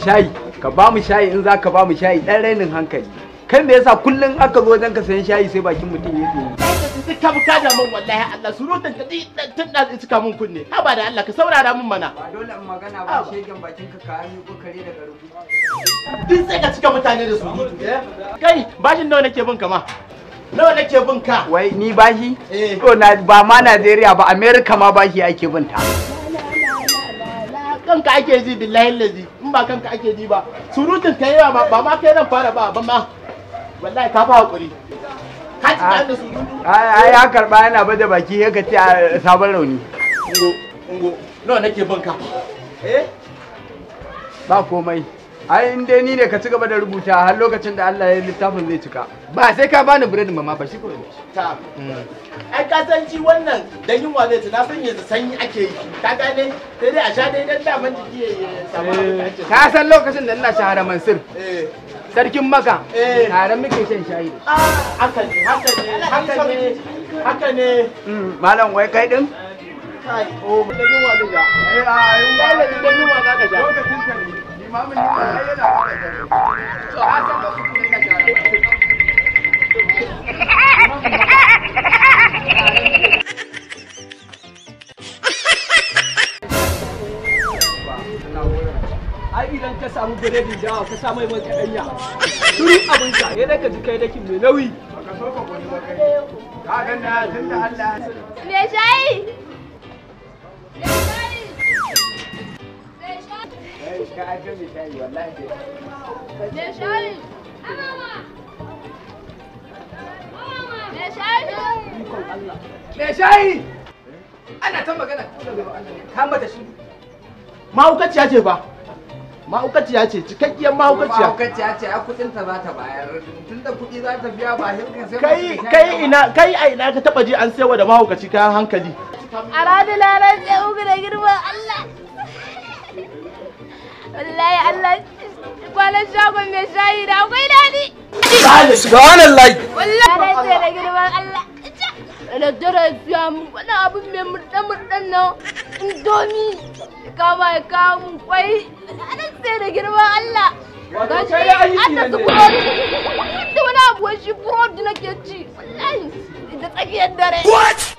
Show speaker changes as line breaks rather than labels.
shayi ka ba mu shayi in za ka ba mu shayi dan rainin hankali kai me yasa kullum aka zo wajen ka sayan shayi sai bakin mutum ya yi
duk ka buka da mun wallahi Allah surutan ka di tun da suka mun kunne ha ba da Allah ka saurara mun mana
ba dole in magana ba shegen bakin ka ka yi kokare daga rubu
duk sai ka cika mutane da surutu eh? kai bashin nawa nake bin ka ma nawa nake bin ka
wai ni bashi
Eh.
to na ba ma Najeriya ba America ma bashi ake bin ta
kanka ake ji billahi lazi in ba kanka ake ji ba surutun ka yawa ma- ba ma kai nan fara ba ba ma wallahi ka fa hakuri ka ci da surutu
ai ai ya karba yana baje baki ya ce a sabon rauni
ungo ungo nawa nake bin ka eh
ba komai ai in dai ni ne ka ci gaba da rubuta har lokacin da Allah ya littafin zai cika
ba sai ka bani biredin mama ba shi ko
ta ai ka san shi wannan dan yunwa zai ci na san yanzu sanyi ake yi ka gane sai dai a sha dai dan daman jiki ya ya samu abin da ake so.
ka san lokacin da ina shahara mansur
eh
sarkin maka
Eh.
tare muke shan shayi da
ah haka ne haka ne haka ne haka ne
Mm, malam wai kai din
kai oh dan yunwa zai ja
eh a
wallahi dan yunwa za ka ja
lokacin ka ne limamin yi ai yana
to a san lokacin da ina shahara
ai idan ka samu biredin dawa ka sa mai man kaɗanya turi abinka ya daga ji kai dakin mai nauyi
ka so ka gwani ba kai ka ga na tunda Allah ya sani
Me shayi? Me shayi? Me shayi?
eh ka aka mi shayi wallahi dai
Me shayi? Mama! Me shayi?
me shayi ana ta magana ka mata shi
mahaukaciya ce ba mahaukaciya ce cikakkiyar mahaukaciya
mahaukaciya ce a kudin ta za ta bayar tunda kudi za ta biya ba hinka sai
kai kai ina kai a ina ka taba ji an sayawa da mahaukaci kayan hankali
A ranar lalar sai uku da girman Allah. Wallahi Allah kwanan shagon mai shayi da akwai daɗi.
subhanallah
Wallahi ranar sai da girman Allah. Da daddare ya siya mu wani abin mai murɗe-murɗen nan indomi. Kama ya kawo mun kwai. Ranar sai da girman Allah. Ga shi
kai da aiki
an da
ne
su
ne.
burodi. Da wani abu wai shi burodi nake ci. Wallahi da tsakiyar dare.